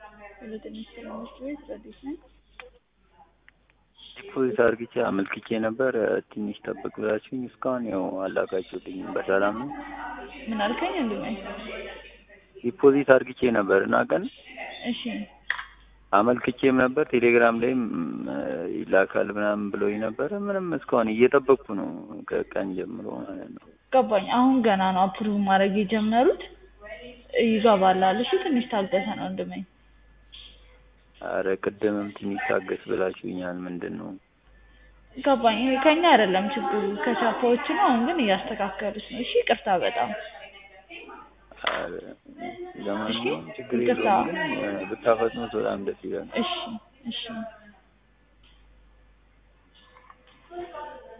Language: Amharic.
ሁለተኛ ትምህርት ቤት ረዲስ ነኝ። ዲፖዚት አርግቼ አመልክቼ ነበር። ትንሽ ጠብቅ ብላችሁኝ እስካሁን ያው አላካችሁልኝም። በሰላም ነው? ምን አልከኝ ወንድሜ? ዲፖዚት አርግቼ ነበር እና ቀን እሺ አመልክቼም ነበር ቴሌግራም ላይም ይላካል ምናምን ብሎኝ ነበረ። ምንም እስካሁን እየጠበቅኩ ነው ከቀን ጀምሮ ማለት ነው። ገባኝ። አሁን ገና ነው አፕሩቭ ማድረግ የጀመሩት። ይገባላል። እሺ ትንሽ ታገሰን ወንድሜ። አረ ቅድምም ትንሽ ታገስ ብላችሁኛል። ምንድን ነው? ገባኝ። ይሄ ከኛ አይደለም ችግሩ ከቻፓዎች ነው። አሁን ግን እያስተካከሉት ነው። እሺ ይቅርታ በጣም አረ ለማንኛውም ችግር ይቅርታ። የለውም ግን ብታፈጥኑት በጣም ደስ ይላል። እሺ እሺ